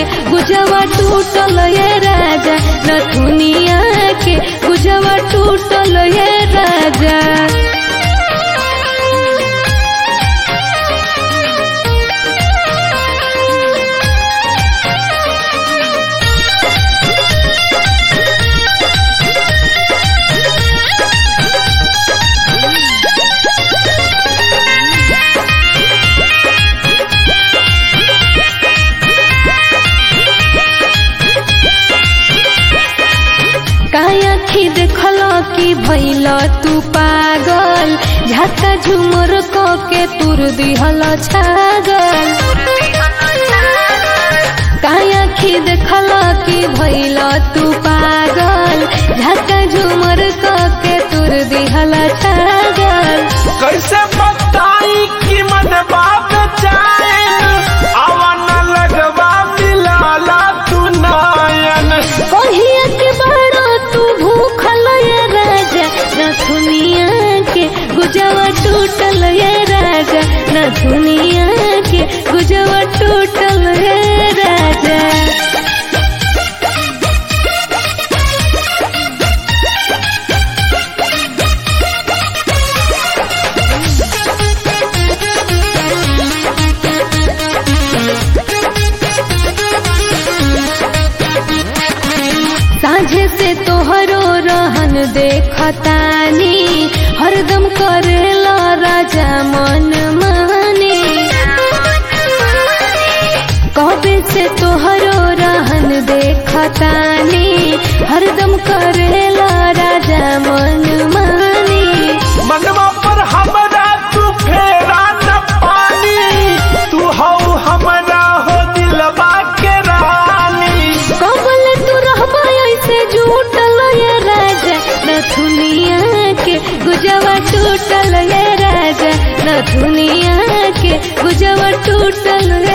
गुजवा टूटल ये राजा नथुनिया के गुजवा टूटल ये राजा काया खी देखल कि भैल तू पागल झटका झुमर क के तुर दिहल छागल काया खी देखल कि भैल तू पागल झटका झुमर क के तुर दिहल छागल कैसे बताई कि मन बाप चाहे आवन लगवा मिलाला तू नायन कहिया के बड़ा तू भूखल ये राजा न दुनिया के गुजवा टूटल ये राजा न दुनिया के गुजवा टूटल ये राजा साझे से तोहरो रहन देखतानी हरदम करेला राजा मन माने कबे से तोहरो रहन देखतानी हरदम करेला राजा मन माने मनवा पर हमरा तू फेरा न पानी तू हो हमरा हो दिलवा के रानी कबल तू रहबा ऐसे झूठल ये राजा न दुनिया के गुजवा टूटल ये राजा न दुनिया के गुजवा टूटल